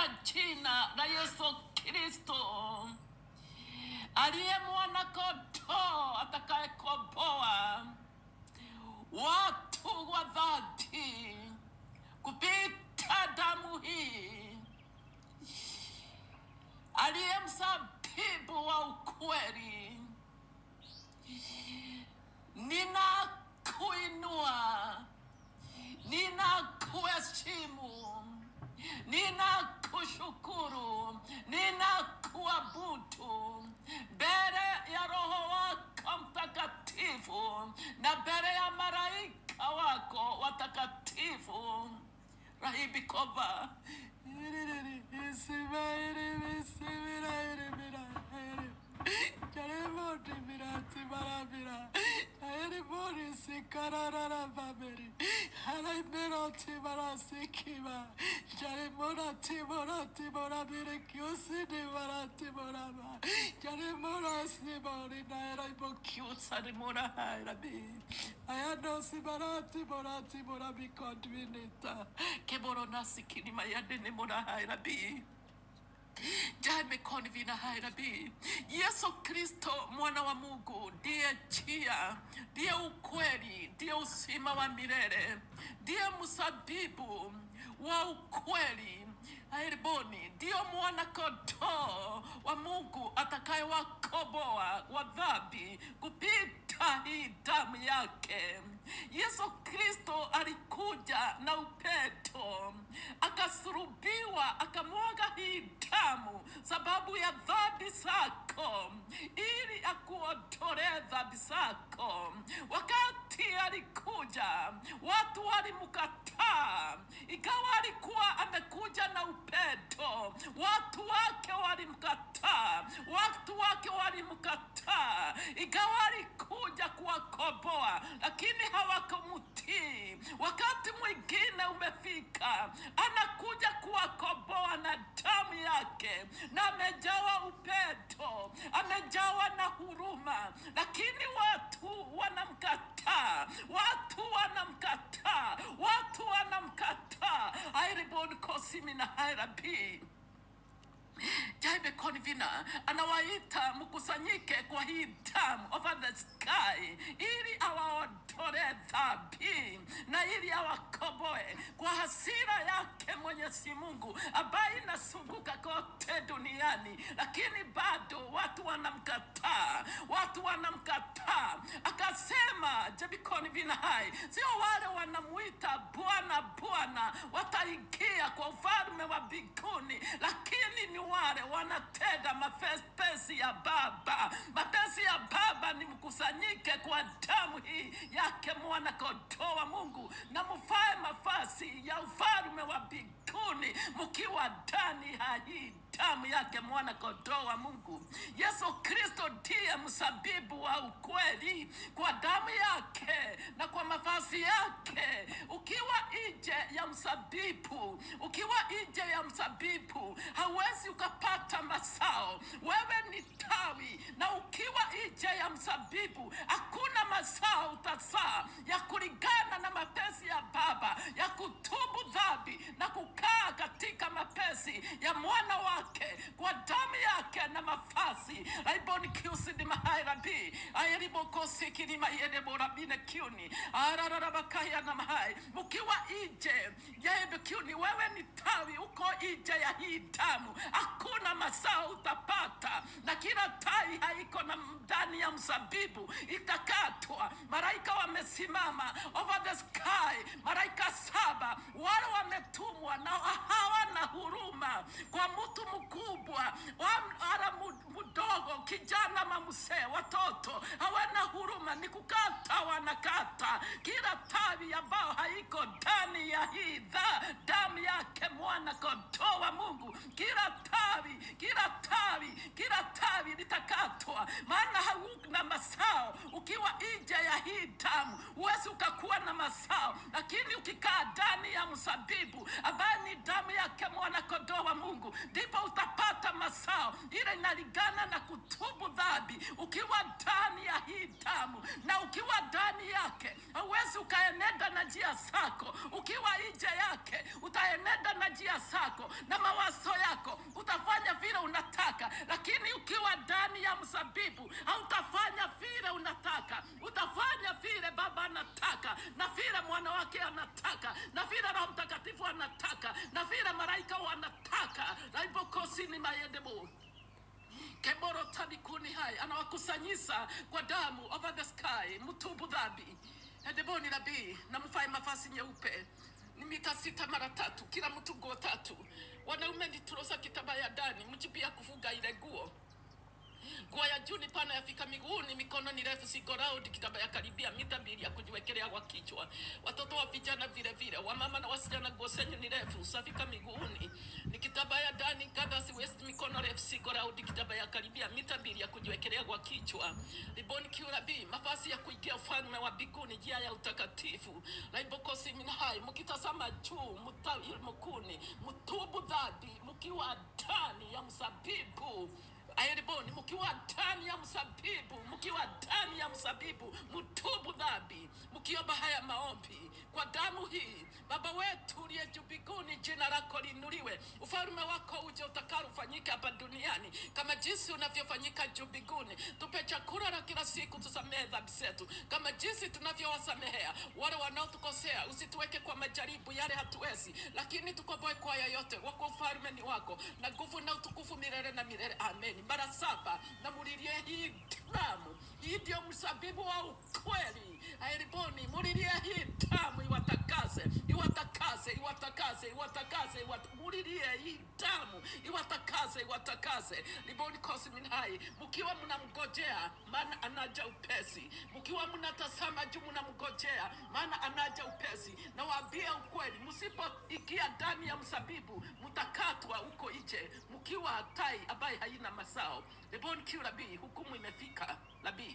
katika jina la Yesu Kristo aliye mwana kondoo atakayekomboa watu wa dhati kupita damu hii, aliye mzabibu wa ukweli. Ninakuinua, ninakuheshimu, ninakushukuru, ninakuabudu mbele ya Roho wako Mtakatifu na mbele ya malaika wako watakatifu. Rahibi Koba Keboronasikilimayadene Jame koni vina hai rabi. Yesu Kristo mwana wa Mungu ndiye njia, ndiye ukweli, ndiye uzima wa milele, ndiye msabibu wa ukweli. Airiboni ndiyo mwana kondoo wa Mungu atakayewakomboa wa dhambi kupita hii damu yake. Yesu Kristo alikuja na upendo, akasulubiwa, akamwaga hii damu sababu ya dhambi zako, ili akuondolee dhambi zako. Wakati alikuja, watu walimkataa, ikawa alikuwa amekuja na upendo, watu wake walimkataa, watu wake walimkataa, ikawa alikuja kuwakomboa, lakini hawakumtii. Wakati mwingine umefika, anakuja kuwakomboa na damu yake, na amejawa upendo, amejawa na huruma, lakini watu wanamkataa, watu wanamkataa, watu wanamkataa. airibon kosimi na hairabii Jaibe Konvina anawaita mkusanyike kwa hii damu over the sky, ili awaondolee dhambi na ili awakomboe kwa hasira yake Mwenyezi Mungu ambaye inasunguka kote duniani, lakini bado watu wanamkataa, watu wanamkataa. Akasema Jaibe Konvina hai, sio wale wanamuita Bwana Bwana wataingia kwa ufalme wa mbinguni, lakini ni wale wanatenda mapenzi ya Baba. Mapenzi ya Baba ni mkusanyike kwa damu hii yake mwana kondoo wa Mungu, na mfae mafasi ya ufalme wa mbinguni mkiwa ndani ya hii damu yake mwana kondoo wa Mungu. Yesu Kristo ndiye msabibu wa ukweli, kwa damu yake na kwa mavazi yake. Ukiwa nje ya msabibu, ukiwa nje ya msabibu hauwezi ukapata mazao. Wewe ni tawi, na ukiwa nje ya msabibu hakuna mazao utazaa ya kulingana na mapenzi ya Baba ya kutubu dhambi na kukaa katika mapenzi ya mwana wake kwa damu yake na mafasi aiboni kiusidi mahairabi airibokosikini mayede borabine kiuni arararabakaya na mahai mukiwa ije yaebe kiuni wewe ni tawi uko ije ya hii damu hakuna mazao utapata na kila tai haiko na ndani ya mzabibu itakatwa malaika wamesimama over the sky malaika saba wale wametumwa na hawana huruma kwa mtu mkubwa wala mdogo kijana mamsee watoto hawana huruma ni kukata wanakata kila tawi ambao haiko ndani ya hii dha damu yake mwana kondoo wa mungu kila tawi kila tawi kila tawi litakatwa maana hauna masao ukiwa nje ya hii damu huwezi ukakuwa na masao lakini ukikaa ndani ya msabibu ambaye ni damu yake mwana kondoo wa mungu ndipo utapata masao ile inalingana na kutubu dhambi ukiwa ndani ya hii damu na ukiwa ndani yake hauwezi ukaenenda na njia zako ukiwa nje yake yake, utaenenda na njia zako na mawazo yako, utafanya vile unataka, lakini ukiwa ndani ya mzabibu hautafanya vile unataka, utafanya vile Baba anataka na vile mwana wake anataka na vile Roho Mtakatifu anataka na vile malaika wanataka. raibokosi ni mayedebo keboro tabikuni hai anawakusanyisa kwa damu over the sky mtubu dhambi edeboni nabii na mfae mavazi nyeupe ni mita sita mara tatu kila mtu nguo tatu wanaume ni turosa kitaba ya ndani mchipia kufuga ile nguo nguo ya juu ni pana yafika miguuni, mikono ni refu siko round, kitamba ya karibia mita mbili ya kujiwekelea kwa kichwa. Watoto wa vijana vile vile, wamama na wasichana, nguo zenyu ni refu safika miguuni, ni kitamba ya ndani gathers waist, mikono refu siko round, kitamba ya karibia mita mbili ya kujiwekelea kwa kichwa. Riboni kiurabii, mavazi ya kuingia ufalme wa mbinguni, njia ya utakatifu. Raibokosi minahai, mkitazama juu mtawi mkuni, mtubu dhambi, mkiwa ndani ya mzabibu Airiboni, mkiwa ndani ya mzabibu, mkiwa ndani ya mzabibu, mtubu dhambi, mkiomba haya maombi kwa damu hii. Baba wetu uliye juu mbinguni, jina lako liinuliwe, ufalme wako uje, utakalo ufanyike hapa duniani kama jinsi unavyofanyika juu mbinguni. Tupe chakula la kila siku, tusamehe dhambi zetu kama jinsi tunavyowasamehea wale wanaotukosea, usituweke kwa majaribu yale hatuwezi, lakini tukomboe kwa yoyote. Wako ufalme ni wako na nguvu na utukufu milele na milele. Amen. Mara saba na mulilie hii damu, hii ndio mzabibu wa ukweli. Airiboni, mulilie hii damu iwatakase, iwatakase, iwatakase, iwatakase, iwat- mulilie hii damu iwatakase, iwatakase. Liboni kosi minhai, mkiwa mnamgojea, maana anaja upesi, mkiwa mnatazama juu mnamgojea, maana anaja upesi. Nawaambia ukweli, msipoingia ndani ya mzabibu mtakatwa huko nje, mkiwa tai ambaye haina mazao. Lebon kiu labii, hukumu imefika labii.